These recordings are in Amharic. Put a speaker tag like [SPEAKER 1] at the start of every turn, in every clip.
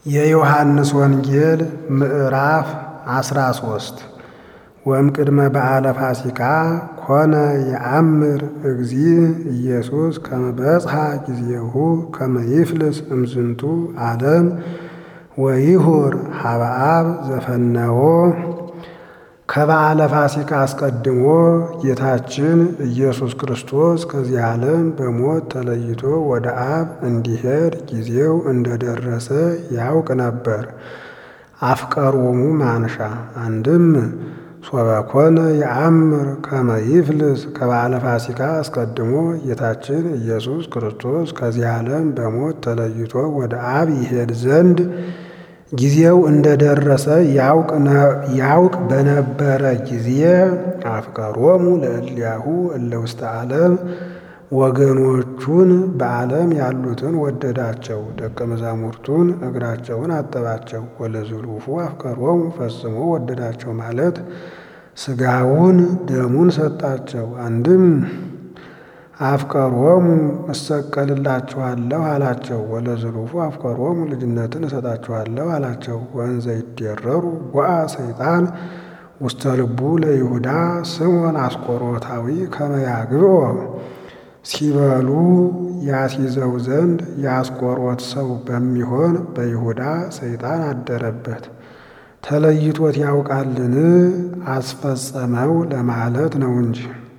[SPEAKER 1] የዮሐንስ ወንጌል ምዕራፍ አስራ ሶስት ወእምቅድመ በዓለ ፋሲካ ኮነ የአምር እግዚእ ኢየሱስ ከመ በጽሐ ጊዜሁ ከመ ይፍልስ እምዝንቱ ዓለም ወይሁር ሀበ አብ ዘፈነዎ። ከበዓለ ፋሲካ አስቀድሞ ጌታችን ኢየሱስ ክርስቶስ ከዚህ ዓለም በሞት ተለይቶ ወደ አብ እንዲሄድ ጊዜው እንደደረሰ ያውቅ ነበር። አፍቀሮሙ ማንሻ አንድም ሶበኮነ የአምር ከመ ይፍልስ ከበዓለ ፋሲካ አስቀድሞ ጌታችን ኢየሱስ ክርስቶስ ከዚህ ዓለም በሞት ተለይቶ ወደ አብ ይሄድ ዘንድ ጊዜው እንደደረሰ ያውቅ በነበረ ጊዜ አፍቀሮሙ ለእልያሁ እለ ውስተ ዓለም ወገኖቹን በዓለም ያሉትን ወደዳቸው፣ ደቀ መዛሙርቱን እግራቸውን አጠባቸው። ወለዝሉፉ አፍቀሮሙ ፈጽሞ ወደዳቸው ማለት ሥጋውን ደሙን ሰጣቸው። አንድም አፍቀሮሙ እሰቀልላችኋለሁ አላቸው። ወለዝሉፉ አፍቀሮሙ ልጅነትን እሰጣችኋለሁ አላቸው። ወእንዘ ይደረሩ ቦአ ሰይጣን ውስተ ልቡ ለይሁዳ ስምዖን አስቆሮታዊ ከመ ያግብኦ ሲበሉ ያስይዘው ዘንድ የአስቆሮት ሰው በሚሆን በይሁዳ ሰይጣን አደረበት። ተለይቶት ያውቃልን? አስፈጸመው ለማለት ነው እንጂ።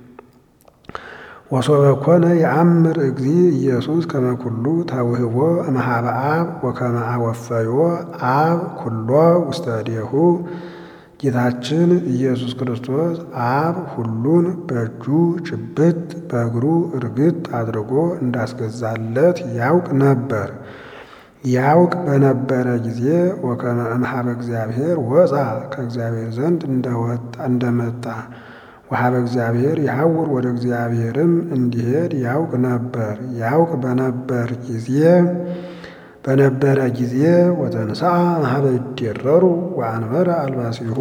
[SPEAKER 1] ወሶበ ኮነ የአምር እግዚእ ኢየሱስ ከመ ኩሉ ተውህቦ እምኀበ አብ ወከመ አወፈዮ አብ ኩሎ ውስተ እዴሁ ጌታችን ኢየሱስ ክርስቶስ አብ ሁሉን በእጁ ጭብጥ በእግሩ እርግጥ አድርጎ እንዳስገዛለት ያውቅ ነበር። ያውቅ በነበረ ጊዜ ወከመ እምኀበ እግዚአብሔር ወፃ ከእግዚአብሔር ዘንድ እንደመጣ ወኀበ እግዚአብሔር ይሐውር ወደ እግዚአብሔርም እንዲሄድ ያውቅ ነበር። ያውቅ በነበር ጊዜ በነበረ ጊዜ ወተንሥአ እምኀበ ይዴረሩ ወአንበረ አልባሲሁ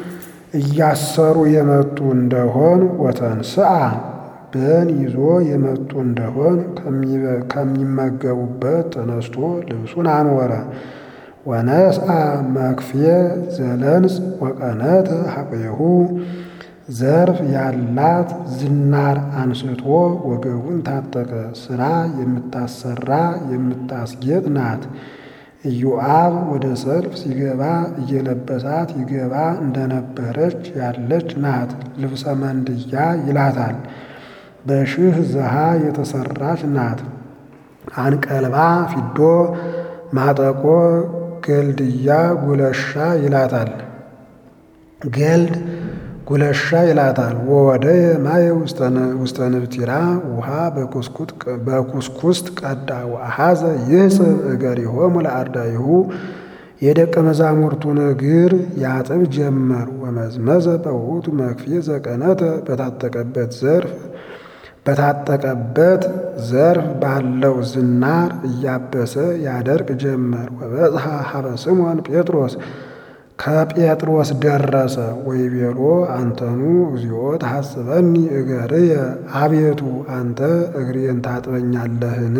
[SPEAKER 1] እያሰሩ የመጡ እንደሆን ወተንሥአ በን ይዞ የመጡ እንደሆን ከሚመገቡበት ተነስቶ ልብሱን አንወረ ወነስአ መክፍየ ዘለንጽ ወቀነተ ሐቆሁ ዘርፍ ያላት ዝናር አንስቶ ወገቡን ታጠቀ። ሥራ የምታሰራ የምታስጌጥ ናት። ኢዮአብ ወደ ሰልፍ ሲገባ እየለበሳት ይገባ እንደነበረች ያለች ናት። ልብሰ መንድያ ይላታል። በሽህ ዘሃ የተሰራች ናት። አንቀልባ ፊዶ ማጠቆ ገልድያ ጉለሻ ይላታል። ገልድ ጉለሻ ይላታል። ወወደየ ማየ ውስተ ንብቲራ ውሃ በኩስኩስት ቀዳ ወአሐዘ ይሕጽብ እገሪሆሙ ለአርዳኢሁ የደቀ መዛሙርቱን እግር ያጥብ ጀመር። ወመዝመዘ በውእቱ መክፍየ ዘቀነተ በታጠቀበት ዘርፍ በታጠቀበት ዘርፍ ባለው ዝናር እያበሰ ያደርቅ ጀመር። ወበጽሐ ሀበ ስምዖን ጴጥሮስ ከጴጥሮስ ደረሰ። ወይቤሎ አንተኑ እግዚኦ ተሐጽበኒ እገርየ አቤቱ አንተ እግሬን ታጥበኛለህን?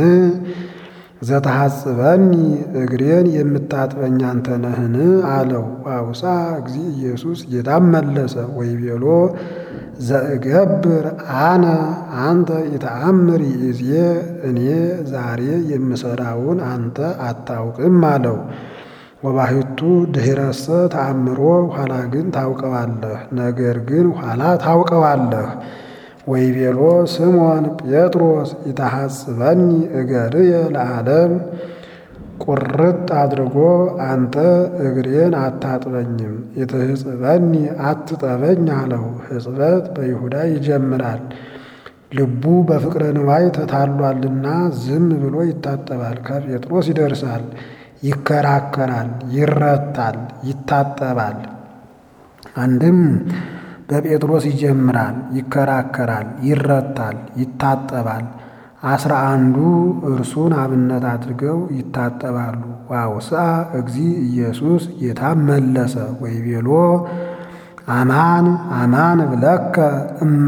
[SPEAKER 1] ዘተሐጽበኒ እግሬን የምታጥበኝ አንተ ነህን? አለው። አውሳ እግዚእ ኢየሱስ ጌታም መለሰ ወይቤሎ ዘእገብር አነ አንተ ኢተአምር ይእዜ እኔ ዛሬ የምሰራውን አንተ አታውቅም አለው። ወባሕቱ ድኅረሰ ተአምሮ ኋላ ግን ታውቀዋለህ። ነገር ግን ኋላ ታውቀዋለህ። ወይቤሎ ስምዖን ጴጥሮስ ኢተሐጽበኒ እገርየ ለዓለም ቁርጥ አድርጎ አንተ እግሬን አታጥበኝም፣ ኢትሕጽበኒ አትጠበኝ አለው። ሕጽበት በይሁዳ ይጀምራል። ልቡ በፍቅረ ንዋይ ተታሏልና ዝም ብሎ ይታጠባል። ከጴጥሮስ ይደርሳል ይከራከራል፣ ይረታል፣ ይታጠባል። አንድም በጴጥሮስ ይጀምራል፣ ይከራከራል፣ ይረታል፣ ይታጠባል። አስራ አንዱ እርሱን አብነት አድርገው ይታጠባሉ። ዋውስአ እግዚእ ኢየሱስ ጌታም መለሰ ወይቤሎ አማን አማን እብለከ እመ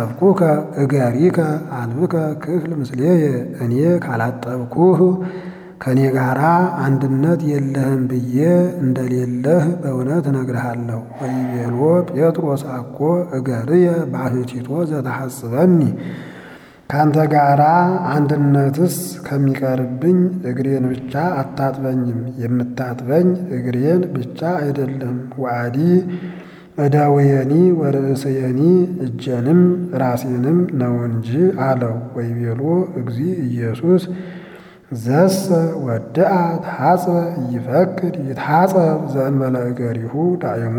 [SPEAKER 1] ኢሐጸብኩከ እገሪከ አልብከ ክፍል ምስሌየ እኔ ካላጠብኩህ ከእኔ ጋራ አንድነት የለህም ብዬ እንደሌለህ በእውነት እነግርሃለሁ። ወይቤሎ ጴጥሮስ አኮ እገርየ ባሕቲቶ ዘተሐስበኒ ከአንተ ጋራ አንድነትስ ከሚቀርብኝ እግሬን ብቻ አታጥበኝም። የምታጥበኝ እግሬን ብቻ አይደለም ወአዲ እደውየኒ ወርእስየኒ እጀንም ራሴንም ነው እንጂ አለው። ወይቤሎ እግዚ ኢየሱስ ዘሰ ወድአ ተሐጽበ ይፈቅድ ይትሐጸብ ዘእንበለ እገሪሁ ዳይሙ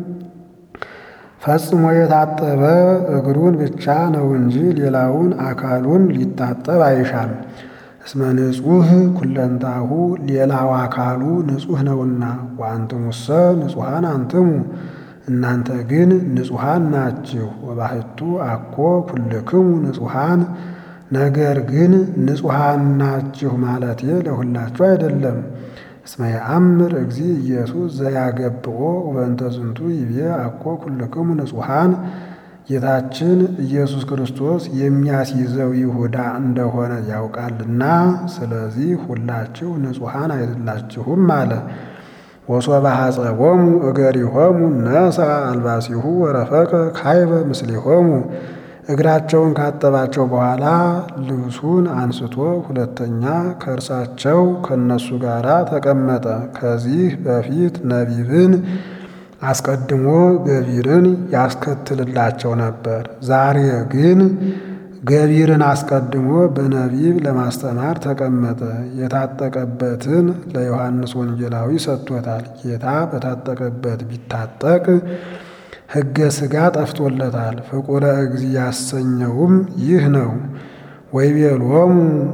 [SPEAKER 1] ፈጽሞ የታጠበ እግሩን ብቻ ነው እንጂ ሌላውን አካሉን ሊታጠብ አይሻም። እስመ ንጹሕ ኩለንታሁ ሌላው አካሉ ንጹሕ ነውና። ወአንትሙሰ ንጹሐን አንትሙ እናንተ ግን ንጹሐን ናችሁ። ወባሕቱ አኮ ኩልክሙ ንጹሐን ነገር ግን ንጹሐን ናችሁ ማለቴ ለሁላችሁ አይደለም። እስመ የአምር እግዚ ኢየሱስ ዘያገብኦ ወበእንተ ዝንቱ ይቤ አኮ ኩልክሙ ንጹሐን ጌታችን ኢየሱስ ክርስቶስ የሚያስይዘው ይሁዳ እንደሆነ ያውቃልና፣ ስለዚህ ሁላችሁ ንጹሐን አይደላችሁም አለ። ወሶበ ሐጸቦሙ እገሪሆሙ ነሣ አልባሲሁ ወረፈቀ ካይበ ምስሌሆሙ እግራቸውን ካጠባቸው በኋላ ልብሱን አንስቶ ሁለተኛ ከእርሳቸው ከእነሱ ጋር ተቀመጠ። ከዚህ በፊት ነቢብን አስቀድሞ ገቢርን ያስከትልላቸው ነበር። ዛሬ ግን ገቢርን አስቀድሞ በነቢብ ለማስተማር ተቀመጠ። የታጠቀበትን ለዮሐንስ ወንጌላዊ ሰጥቶታል። ጌታ በታጠቀበት ቢታጠቅ ሕገ ሥጋ ጠፍቶለታል። ፍቁረ እግዚ ያሰኘውም ይህ ነው። ወይቤሎሙ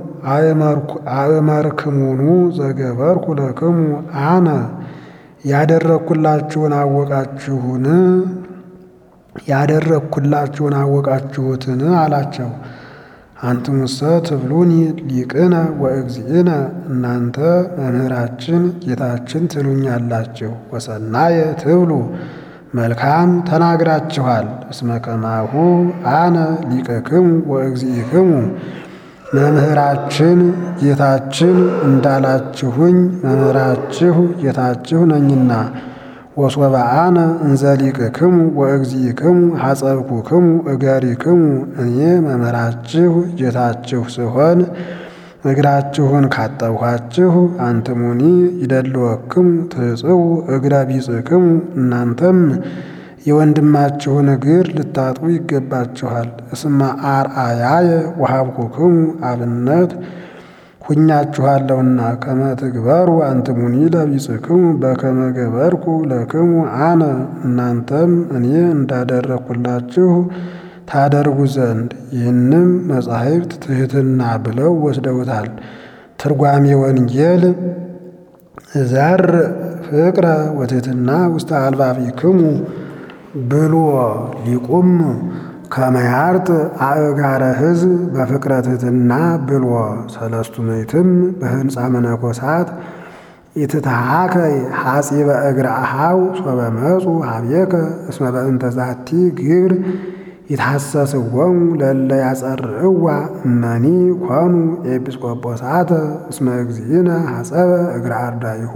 [SPEAKER 1] አእመርክሙኑ ዘገበርኩ ለክሙ አነ ያደረግኩላችሁን አወቃችሁን ያደረግኩላችሁን አወቃችሁትን አላቸው። አንትሙሰ ትብሉኒ ሊቅነ ወእግዚእነ እናንተ መምህራችን ጌታችን ትሉኛላችሁ። ወሰናየ ትብሉ መልካም ተናግራችኋል። እስመ ከማሁ አነ ሊቅክሙ ወእግዚእክሙ መምህራችን ጌታችን እንዳላችሁኝ መምህራችሁ ጌታችሁ ነኝና። ወሶበ አነ እንዘ ሊቅክሙ ወእግዚእክሙ ሐጸብኩክሙ እገሪክሙ እኔ መምህራችሁ ጌታችሁ ስሆን እግራችሁን ካጠብኋችሁ አንትሙኒ ይደልወክሙ ትሕጽቡ እግረ ቢጽክሙ እናንተም የወንድማችሁን እግር ልታጥቡ ይገባችኋል። እስመ አርአያየ ወሀብኩክሙ አብነት ሁኛችኋለሁና ከመ ትግበሩ አንትሙኒ ለቢጽክሙ በከመ ገበርኩ ለክሙ አነ እናንተም እኔ እንዳደረግኩላችሁ ታደርጉ ዘንድ ይህንም መጻሕፍት ትሕትና ብለው ወስደውታል። ትርጓሜ ወንጌል ዘር ፍቅረ ወትሕትና ውስተ አልባቢክሙ ብሎ ሊቁም ከመያርጥ አእጋረ ሕዝብ በፍቅረ ትሕትና ብሎ ሰለስቱ ምዕትም በህንፃ መነኮሳት ኢትትሃከይ ሐጺበ እግረ አኀው ሶበ መጹ ኀቤከ እስመ በእንተ ዛቲ ግብር ይትሐሰስዎሙ ለእለ ያጸርዕዋ እመኒ ኮኑ ኤጲስቆጶሳተ እስመ እግዚእነ ሐጸበ እግረ አርዳኢሁ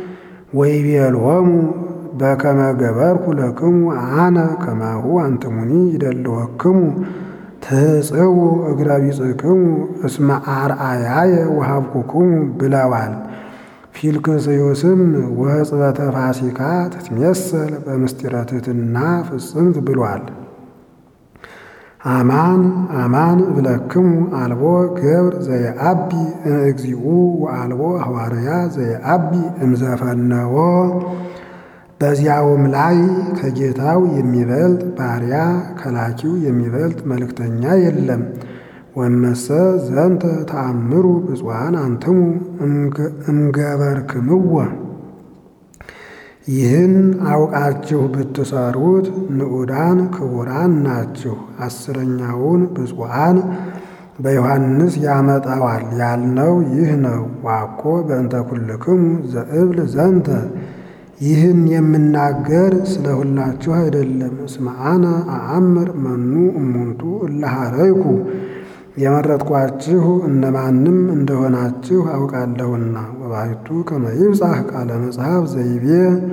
[SPEAKER 1] ወይቤሎሙ በከመ ገበርኩ ለክሙ አነ ከማሁ አንትሙኒ ይደልወክሙ ትሕጽቡ እግረ ቢጽክሙ እስመ አርአያየ ወሀብኩክሙ ብለዋል። ፊልክስዩስም ወሕጽበተ ፋሲካ ትትሜሰል በምስጢረ ትሕትና ፍጽምት ብሏል። አማን አማን እብለክሙ አልቦ ገብር ዘየአቢ እምእግዚኡ ወአልቦ ሐዋርያ ዘየአቢ እምዘፈነዎ። በዚያውም ላይ ከጌታው የሚበልጥ ባሪያ ከላኪው የሚበልጥ መልእክተኛ የለም። ወመሰ ዘንተ ተአምሩ ብፁዓን አንትሙ እምገበርክምዎ ይህን አውቃችሁ ብትሰሩት ንዑዳን ክቡራን ናችሁ። አስረኛውን ብፁዓን በዮሐንስ ያመጣዋል ያልነው ይህ ነው። ዋኮ በእንተ ኩልክሙ ዘእብል ዘንተ ይህን የምናገር ስለ ሁላችሁ አይደለም። እስመ አነ አአምር መኑ እሙንቱ እለ ኀረይኩ የመረጥኳችሁ እነማንም እንደሆናችሁ አውቃለሁና። ወባሕቱ ከመ ይብጻሕ ቃለ መጽሐፍ ዘይቤ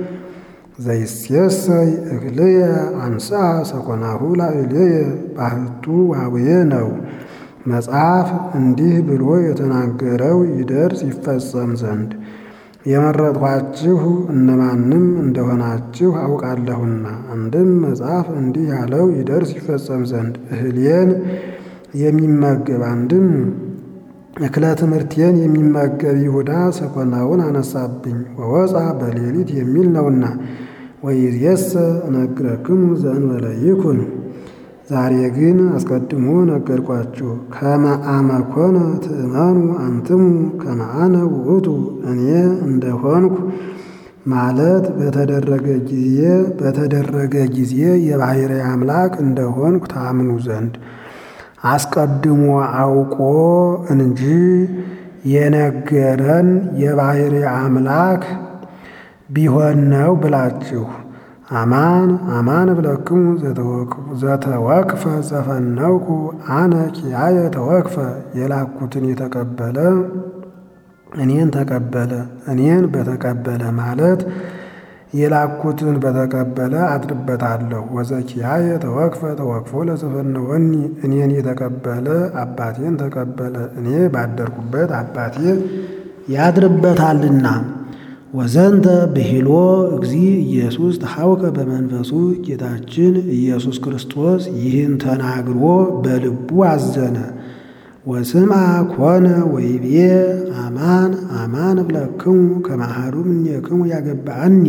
[SPEAKER 1] ዘይሴሰይ እክልየ አንሥአ ሰኮናሁ ላዕሌየ ባሕቱ ዋውየ ነው። መጽሐፍ እንዲህ ብሎ የተናገረው ይደርስ ይፈጸም ዘንድ የመረጥኳችሁ እነማንም እንደሆናችሁ አውቃለሁና። አንድም መጽሐፍ እንዲህ ያለው ይደርስ ይፈጸም ዘንድ እህልየን የሚመገብ አንድም እክለ ትምህርቴን የሚመገብ ይሁዳ ሰኮናውን አነሳብኝ ወወፃ በሌሊት የሚል ነውና። ወይእዜሰ እነግረክሙ ዘእንበለ ይኩን ዛሬ ግን አስቀድሞ ነገርኳችሁ። ከመ አመ ኮነ ትእመኑ አንትሙ ከመ አነ ውእቱ እኔ እንደሆንኩ ማለት በተደረገ ጊዜ በተደረገ ጊዜ የባሕርይ አምላክ እንደሆንኩ ታምኑ ዘንድ አስቀድሞ አውቆ እንጂ የነገረን የባሕርይ አምላክ ቢሆን ነው ብላችሁ አማን አማን እብለክሙ ዘተወክፈ ዘፈነውኩ አነ ኪያየ ተወክፈ የላኩትን የተቀበለ እኔን ተቀበለ እኔን በተቀበለ ማለት የላኩትን በተቀበለ አድርበታለሁ። ወዘኪያየ ተወክፈ ተወክፎ ለዘፈነወኒ እኔን የተቀበለ አባቴን ተቀበለ እኔ ባደርኩበት አባቴ ያድርበታልና። ወዘንተ ብሂሎ እግዚ ኢየሱስ ተሐውከ በመንፈሱ ጌታችን ኢየሱስ ክርስቶስ ይህን ተናግሮ በልቡ አዘነ። ወስምዐ ኮነ ወይቤ አማን አማን እብለክሙ ከመ አሐዱ እምኔክሙ ያገባአኒ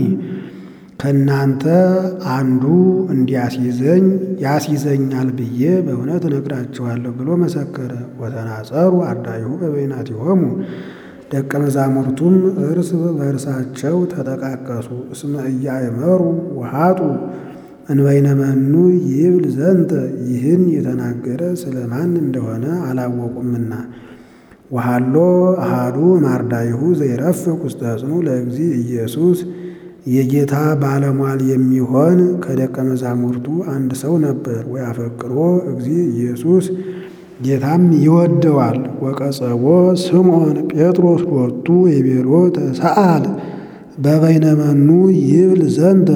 [SPEAKER 1] ከእናንተ አንዱ እንዲያስይዘኝ ያስይዘኛል ብዬ በእውነት እነግራችኋለሁ ብሎ መሰከረ። ወተናጸሩ አርዳኢሁ በበይናቲሆሙ ደቀ መዛሙርቱም እርስ በእርሳቸው ተጠቃቀሱ። እስመ ኢያእመሩ ወኃጡ እንበይነ መኑ ይብል ዘንተ ይህን የተናገረ ስለ ማን እንደሆነ አላወቁምና። ወሃሎ አሃዱ እምአርዳኢሁ ዘይረፍቅ ውስተ ሕፅኑ ለእግዚ ኢየሱስ የጌታ ባለሟል የሚሆን ከደቀ መዛሙርቱ አንድ ሰው ነበር። ወያፈቅሮ እግዚ ኢየሱስ ጌታም ይወደዋል። ወቀጸቦ ስምዖን ጴጥሮስ ሎቱ የቤሎ ተሰአል በበይነ መኑ ይብል ዘንተ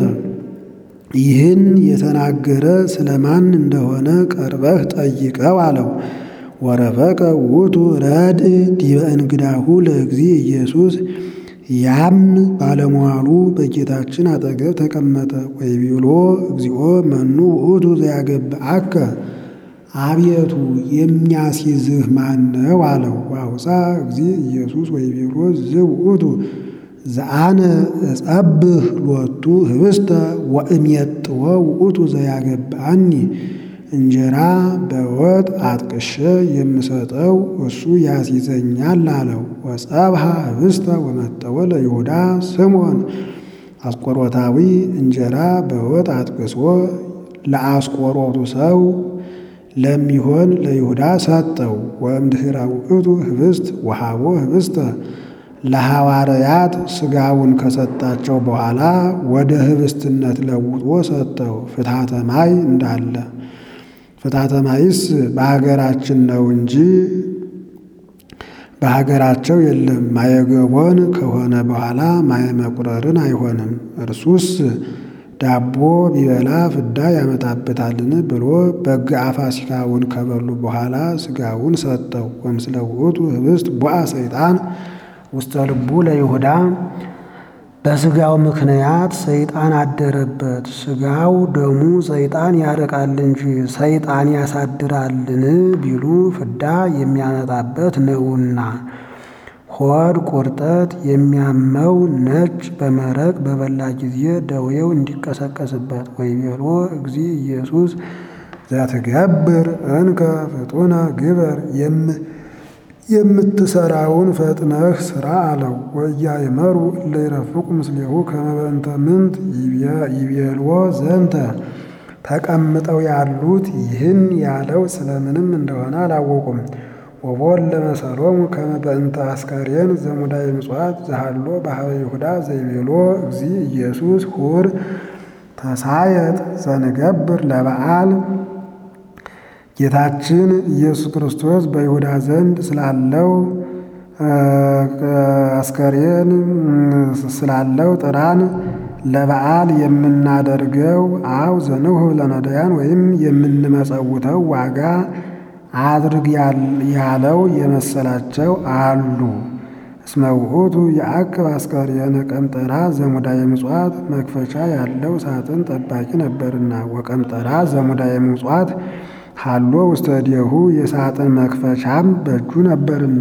[SPEAKER 1] ይህን የተናገረ ስለ ማን እንደሆነ ቀርበህ ጠይቀው አለው። ወረፈቀ ውእቱ ረድእ ዲበ እንግዳሁ ለእግዚ ኢየሱስ ያም ባለሟሉ በጌታችን አጠገብ ተቀመጠ። ወይቤሎ እግዚኦ መኑ ውእቱ ዘያገብአከ አቤቱ የሚያስይዝህ ማን ነው አለው። ዋውፃ እግዚ ኢየሱስ ወይቤሎ ዝውእቱ ዘአነ እጸብህ ሎቱ ህብስተ ወእሜጥዎ ውእቱ ዘያገብአኒ እንጀራ በወጥ አጥቅሼ የምሰጠው እሱ ያስይዘኛል አለው። ወጸብሐ ህብስተ ወመጠወ ለይሁዳ ስምዖን አስቆሮታዊ እንጀራ በወጥ አጥቅሶ ለአስቆሮቱ ሰው ለሚሆን ለይሁዳ ሰጠው። ወእምድኅረ ውእቱ ህብስት ወሃቦ ህብስተ ለሐዋርያት ሥጋውን ከሰጣቸው በኋላ ወደ ህብስትነት ለውጦ ሰጠው። ፍትሐተ ማይ እንዳለ ፍትሐተ ማይስ በሀገራችን ነው እንጂ በሀገራቸው የለም። ማየገቦን ከሆነ በኋላ ማየ መቁረርን አይሆንም። እርሱስ ዳቦ ቢበላ ፍዳ ያመጣበታልን ብሎ በግ ፋሲካውን ከበሉ በኋላ ሥጋውን ሰጠው። ወምስለ ውእቱ ህብስት ቦአ ሰይጣን ውስተ ልቡ ለይሁዳ በሥጋው ምክንያት ሰይጣን አደረበት። ሥጋው ደሙ ሰይጣን ያርቃል እንጂ ሰይጣን ያሳድራልን ቢሉ ፍዳ የሚያመጣበት ነውና። ሆድ ቁርጠት የሚያመው ነጭ በመረቅ በበላ ጊዜ ደዌው እንዲቀሰቀስበት። ወይቤሎ እግዚ ኢየሱስ ዘትገብር እንከ ፍጡነ ግበር የምትሰራውን ፈጥነህ ስራ አለው። ወኢያእመሩ እለ ይረፍቁ ምስሌሁ ከመ በእንተ ምንት ይቤልዎ ዘንተ ተቀምጠው ያሉት ይህን ያለው ስለምንም እንደሆነ አላወቁም። ወቦን ለመሰሎሙ ከመ በእንተ አስከሬን ዘሙዳየ ምጽዋት ዘሃሎ በኀበ ይሁዳ ዘይቤሎ እግዚ ኢየሱስ ሁር ተሳየጥ ዘንገብር ለበዓል ጌታችን ኢየሱስ ክርስቶስ በይሁዳ ዘንድ ስላለው አስከሬን ስላለው ጥራን ለበዓል የምናደርገው አው ዘንሁ ለነዳያን ወይም የምንመጸውተው ዋጋ አድርግ ያለው የመሰላቸው አሉ። እስመ ውእቱ የአቅብ አስከሬነ ቀምጠራ ዘሙዳየ ምጽዋት መክፈቻ ያለው ሳጥን ጠባቂ ነበርና ወቀምጠራ ዘሙዳየ ምጽዋት ሃሎ ውስተ እዴሁ የሳጥን መክፈቻም በእጁ ነበርና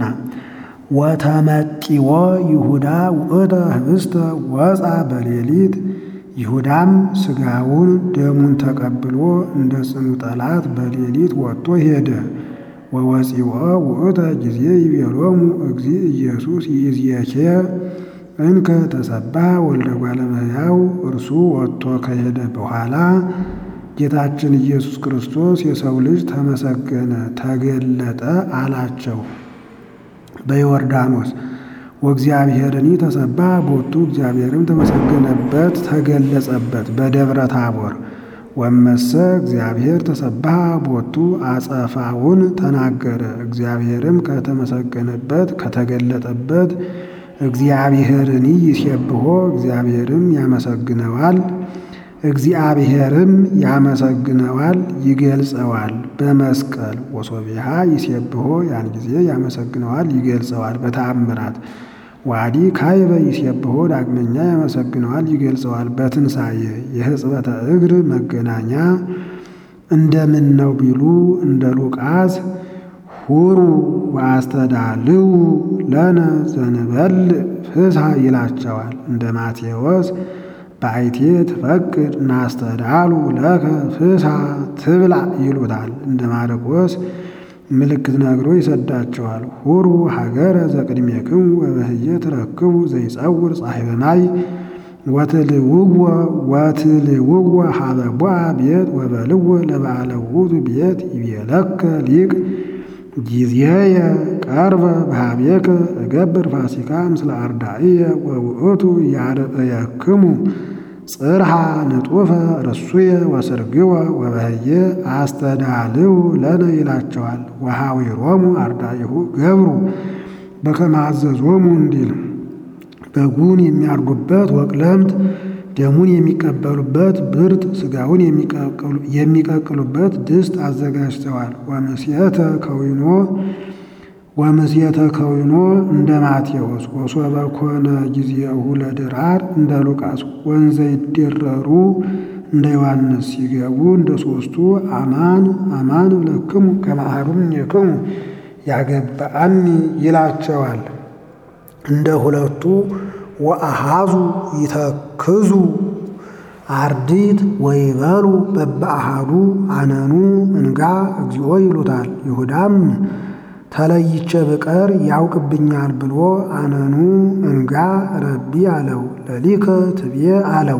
[SPEAKER 1] ወተመጢዎ ይሁዳ ውእተ ህብስተ ወፃ በሌሊት ይሁዳም ሥጋውን ደሙን ተቀብሎ እንደ ጽኑ ጠላት በሌሊት ወጥቶ ሄደ። ወወፂኦ ውእተ ጊዜ ይቤሎሙ እግዚ ኢየሱስ ይእዜኬ እንከ ተሰብሐ ወልደ እጓለ እመሕያው እርሱ ወጥቶ ከሄደ በኋላ ጌታችን ኢየሱስ ክርስቶስ የሰው ልጅ ተመሰገነ፣ ተገለጠ አላቸው። በዮርዳኖስ ወእግዚአብሔርኒ ተሰብሐ ቦቱ እግዚአብሔርም ተመሰገነበት፣ ተገለጸበት በደብረ ታቦር ወመሰ እግዚአብሔር ተሰብሐ ቦቱ አጸፋውን ተናገረ። እግዚአብሔርም ከተመሰገነበት ከተገለጠበት እግዚአብሔርኒ ይሴብሖ እግዚአብሔርም ያመሰግነዋል እግዚአብሔርም ያመሰግነዋል ይገልጸዋል። በመስቀል ወሶቢሃ ይሴብሖ ያን ጊዜ ያመሰግነዋል ይገልጸዋል። በተአምራት ዋዲ ካይበ ይሴብሖ ዳግመኛ ያመሰግነዋል ይገልጸዋል። በትንሣኤ የሕጽበተ እግር መገናኛ እንደምን ነው ቢሉ እንደ ሉቃስ ሁሩ ወአስተዳልው ለነ ዘንበልዕ ፍስሐ ይላቸዋል። እንደ ማቴዎስ በአይቴ ትፈቅድ ናስተዳሉ ለከ ፍስሐ ትብላ ይሉታል። እንደ ማርቆስ ምልክት ነግሮ ይሰዳቸዋል። ሁሩ ሀገረ ዘቅድሜክሙ ወበህየ ትረክቡ ዘይጸውር ጻሕበ ማይ ወትልውዎ ወትልውዎ ሀበ ቦአ ቤት ወበልዎ ለበዓለ ውእቱ ቤት ይቤለከ ሊቅ ጊዜየ ቀርበ በኀቤከ እገብር ፋሲካ ምስለ አርዳኢየ ወውእቱ ያርእየክሙ ጽርሃ ንጡፈ ርሱየ ወስርግወ ወበህየ አስተዳልው ለነ ይላቸዋል። ወኀዊሮሙ አርዳኢሁ ገብሩ በከመ አዘዞሙ እንዲል በጉን የሚያርዱበት ወቅለምት ደሙን የሚቀበሉበት ብርት ሥጋውን የሚቀቅሉበት ድስት አዘጋጅተዋል። ወምስየተ ከዊኖ ወምስየተ ከዊኖ እንደ ማቴዎስ ወሶበ ኮነ ጊዜሁ ለድራር እንደ ሉቃስ ወንዘ ይደረሩ እንደ ዮሐንስ ሲገቡ እንደ ሦስቱ አማን አማን እብለክሙ ከመ አሐዱ እምኔክሙ ያገባአኒ ይላቸዋል። እንደ ሁለቱ ወአሃዙ ይተክዙ አርዲት ወይበሉ በበአሃዱ አነኑ እንጋ እግዚኦ ይሉታል። ይሁዳም ተለይቼ ብቀር ያውቅብኛል ብሎ አነኑ እንጋ ረቢ አለው። ለሊከ ትቤ አለው።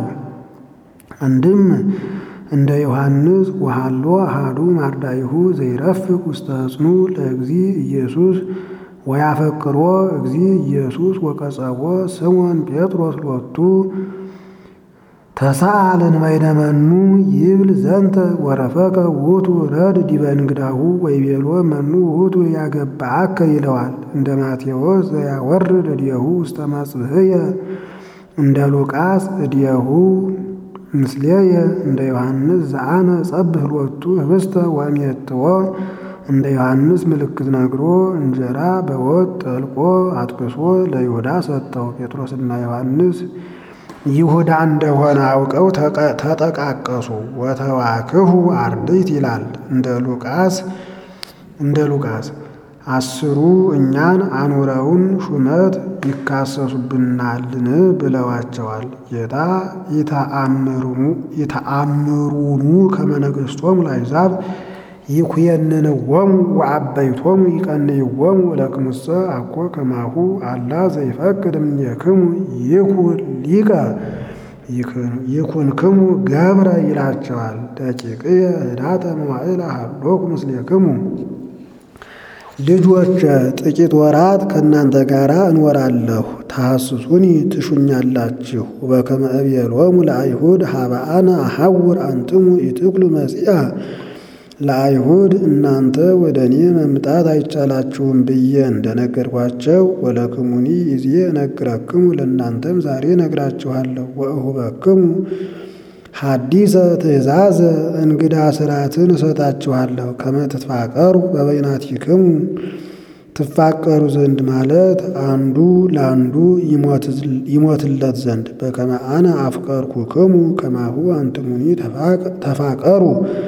[SPEAKER 1] አንድም እንደ ዮሐንስ ወሃሎ አሃዱ ማርዳይሁ ዘይረፍቅ ውስተ ሕፅኑ ለእግዚ ኢየሱስ ወያፈቅሮ እግዚ ኢየሱስ ወቀጸቦ ስሞን ጴጥሮስ ሎቱ ተሳአልን በይነመኑ ይብል ዘንተ ወረፈቀ ውእቱ ረድ ዲበ እንግዳሁ ወይቤሎ መኑ ውእቱ ያገባአከ ይለዋል። እንደ ማቴዎስ ዘያወርድ እዴሁ ውስተ መጽሕየ እንደ ሉቃስ እዴሁ ምስሌየ እንደ ዮሐንስ ዘአነ ጸብህ ሎቱ ህብስተ ወእሜትዎ እንደ ዮሐንስ ምልክት ነግሮ እንጀራ በወጥ ጠልቆ አጥቅሶ ለይሁዳ ሰጠው። ጴጥሮስና ዮሐንስ ይሁዳ እንደሆነ አውቀው ተጠቃቀሱ። ወተዋክሁ አርድእት ይላል እንደ ሉቃስ እንደ ሉቃስ አስሩ እኛን አኑረውን ሹመት ይካሰሱብናልን ብለዋቸዋል። ጌታ ኢተአምሩኑ ከመ ነገሥቶሙ ለአሕዛብ ይኩየንንዎሙ ወአበይቶሙ ይቀንይዎሙ ለክሙሰ አኮ ከማሁ አላ ዘይፈቅድ እምኔክሙ ይኩን ሊቀ ይኩንክሙ ገብረ ይላቸዋል። ደቂቅየ ህዳተ መዋዕል ሀሎኩ ምስሌክሙ ልጆች ጥቂት ወራት ከእናንተ ጋር እንወራለሁ፣ ታሐስሱኒ ትሹኛላችሁ። በከመ እቤሎሙ ለአይሁድ ሀበአነ አሐውር አንትሙ ኢትኩሉ መጺአ ለአይሁድ እናንተ ወደ እኔ መምጣት አይቻላችሁም ብዬ እንደነገርኳቸው ወለክሙኒ ይዜ እነግረክሙ ለእናንተም ዛሬ ነግራችኋለሁ። ወእሁበክሙ ሐዲሰ ትእዛዘ እንግዳ ስርዓትን እሰጣችኋለሁ ከመ ትትፋቀሩ በበይናቲክሙ ትፋቀሩ ዘንድ ማለት አንዱ ለአንዱ ይሞትለት ዘንድ በከመ አነ አፍቀርኩክሙ ከማሁ አንትሙኒ ተፋቀሩ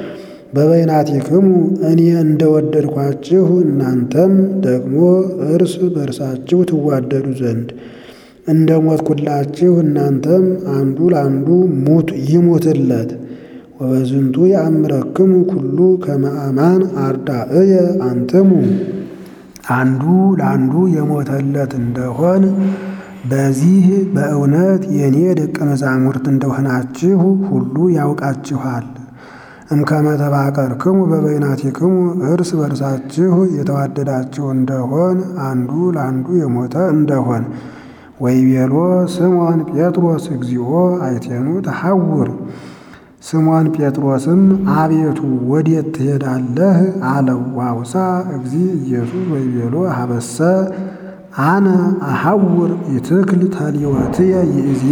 [SPEAKER 1] በበይናቲክሙ እኔ እንደወደድኳችሁ እናንተም ደግሞ እርስ በርሳችሁ ትዋደዱ ዘንድ እንደ ሞትኩላችሁ እናንተም አንዱ ለአንዱ ሙት ይሙትለት። ወበዝንቱ የአምረክሙ ኩሉ ከመ አማን አርዳእየ አንትሙ አንዱ ለአንዱ የሞተለት እንደሆን በዚህ በእውነት የእኔ ደቀ መዛሙርት እንደሆናችሁ ሁሉ ያውቃችኋል። እምከመ ተፋቀርክሙ በበይናቲክሙ እርስ በርሳችሁ የተዋደዳችሁ እንደሆን አንዱ ለአንዱ የሞተ እንደሆን ወይቤሎ ስምዖን ጴጥሮስ እግዚኦ አይቴኑ ተሐውር ስምዖን ጴጥሮስም አቤቱ ወዴት ትሄዳለህ? አለው። ዋውሳ እግዚ ኢየሱስ ወይቤሎ ሀበሰ አነ አሐውር ይትክል ተሊወትየ ይእዜ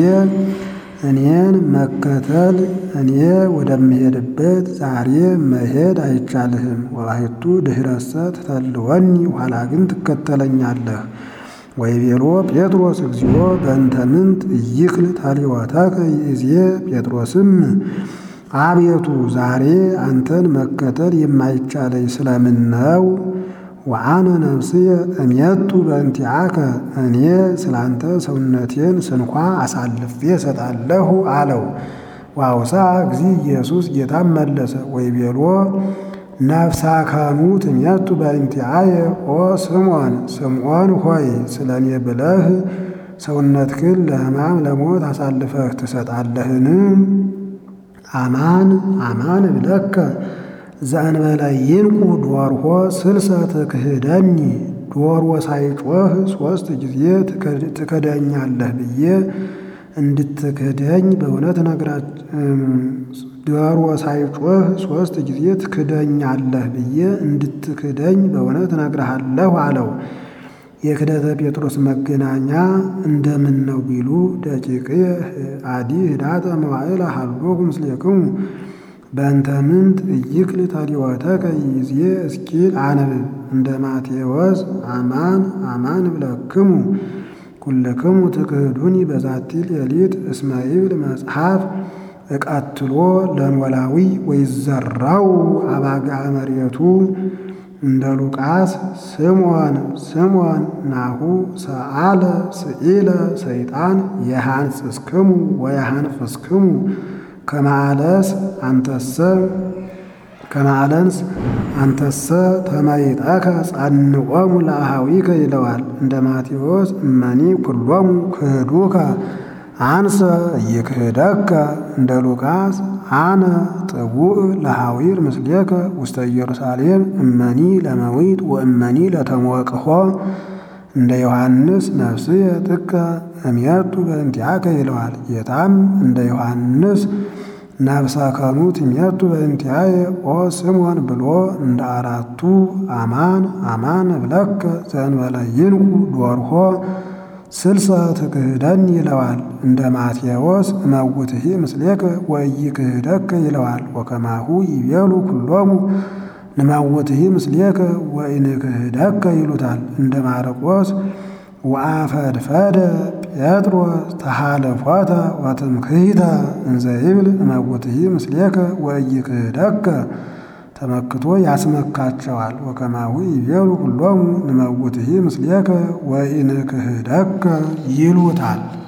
[SPEAKER 1] እኔን መከተል እኔ ወደምሄድበት ዛሬ መሄድ አይቻልህም። ወባሕቱ ድኅረሰ ትተልወኒ ኋላ ግን ትከተለኛለህ። ወይቤሎ ጴጥሮስ እግዚኦ በእንተ ምንት ኢይክል ተሊወተከ ይእዜ ጴጥሮስም አቤቱ ዛሬ አንተን መከተል የማይቻለኝ ስለምን ነው? ወአነ ነፍስየ እሜቱ በእንቲአከ እኔ ስላንተ ሰውነቴን ስንኳ አሳልፌ እሰጣለሁ አለው። ዋውሳ እግዚ ኢየሱስ ጌታም መለሰ ወይቤሎ ነፍሳከሙ ትሜቱ በእንቲአየ ኦ ስምዖን ስምዖን ሆይ ስለ እኔ ብለህ ሰውነትህን ለሕማም ለሞት አሳልፈህ ትሰጣለህን? አማን አማን እብለከ ዘእንበለ ይንቁ ዶርሆ ስልሰ ትክህደኒ ዶሮ ሳይጮህ ሦስት ጊዜ ትክደኛለህ ብዬ እንድትክደኝ በእውነት ዶሮ ሳይጮህ ሦስት ጊዜ ትክደኛለህ ብዬ እንድትክደኝ በእውነት እነግርሃለሁ አለው። የክደተ ጴጥሮስ መገናኛ እንደምን ነው ቢሉ ደቂቅየ አዲ ህዳተ መዋዕለ ሀሎኩ ምስሌክሙ በእንተ ምንት ኢይክል ተሊወተከ ይእዜ እስኪል አንብብ እንደ ማቴዎስ አማን አማን እብለክሙ ኩልክሙ ትክህዱኒ በዛቲ ሌሊት እስመ ይብል መጽሐፍ እቀትሎ ለኖላዊ ወይዘራው አባግዓ መሬቱ እንደ ሉቃስ ስምዖን ስምዖን ናሁ ሰአለ ስኢለ ሰይጣን የሃንጽስክሙ ወየሃንፍስክሙ ከማለስ አንተሰ ከማለንስ አንተሰ ተመይጠከ ጸንዖሙ ለአሃዊከ ይለዋል። እንደ ማቴዎስ እመኒ ኩሎሙ ክህዱከ አንሰ ይክህደከ እንደ ሉቃስ አነ ጥቡእ ለሐዊር ምስሌከ ውስተ ኢየሩሳሌም እመኒ ለመዊት ወእመኒ ለተሞቅሖ እንደ ዮሐንስ ነፍስየ ጥቀ እምየቱ በእንቲአከ ይለዋል። ጌታም እንደ ዮሐንስ ነፍሰ ከሙ ትሜቱ በእንቲአየ ኦ ስምዖን ብሎ እንደ አራቱ አማን አማን እብለከ ዘእንበለ ይንቁ ዶርሆ ስልሰ ትክህደን ይለዋል። እንደ ማቴዎስ እመውትሂ ምስሌከ ወኢይክህደከ ይለዋል። ወከማሁ ይቤሉ ኩሎሙ ንመውትሂ ምስሌከ ወኢንክህደከ ይሉታል። እንደ ማርቆስ ወአፈድፈደ ጴጥሮስ ተሃለፎተ ወትምክህተ እንዘ ይብል እመውትሂ ምስሌከ ወኢይክህደከ ተመክቶ ያስመካቸዋል። ወከማሁ ይቤሉ ኩሎሙ ንመውትሂ ምስሌከ ወኢንክህደከ ይሉታል።